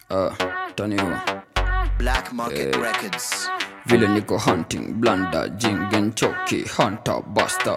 uh, taniwa Black Market Records. vile niko hunting blanda jingen choki hunter buster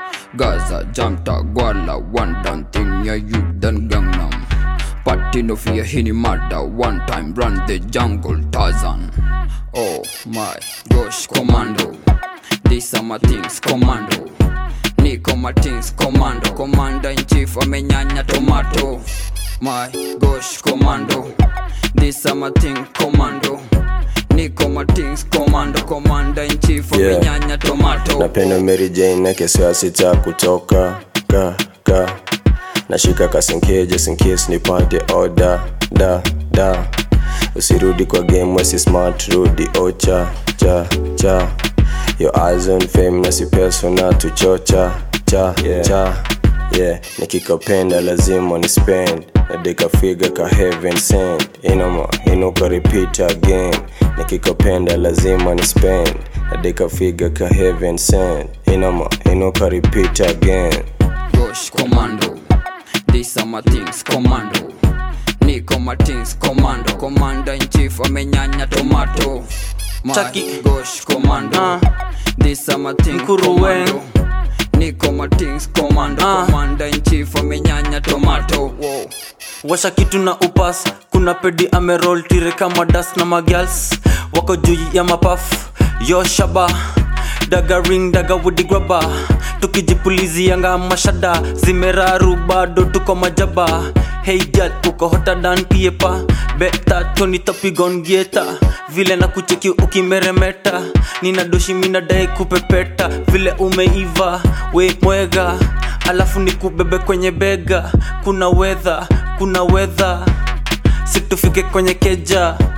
gaza jamta gwala one done thing ya you done gangnam party no fear hini mada one time run the jungle tarzan oh my gosh commando these are my things commando niko my things commando commander in chief amenyanya tomato my gosh commando these are my thing commando niko my things commando commander in chief Yeah. amenyanya tomato napenda Mary Jane na kesho sita kutoka ka ka nashika kasinke just in case nipate order da da usirudi kwa game wesi smart rudi ocha cha cha your eyes on fame na si persona tuchocha cha cha yeah nikikapenda lazima ni spend nadika figa ka heaven send inoma inuka repeat again nikikapenda lazima ni spend nadika figa ka heaven send inoma inuka repeat again gosh commando these are my things commando niko my things commando commander in chief amenyanya tomato my Chucky. gosh commando Ah. these are my things Mkuruwen. commando niko my things commando Ah. commander in chief amenyanya tomato Whoa. washa kitu na upas kuna pedi amerol tire kama das na magals wako juu ya mapaf yo shaba daga ring daga wudigraba tukijipulizianga mashada zimeraru bado tuko majaba hey girl uko hotter than piepa beta toni topigon gieta vile na kucheki ukimeremeta nina doshi minadai kupepeta vile umeiva we mwega alafu nikubebe kwenye bega kuna wedha kuna wedha situfike kwenye keja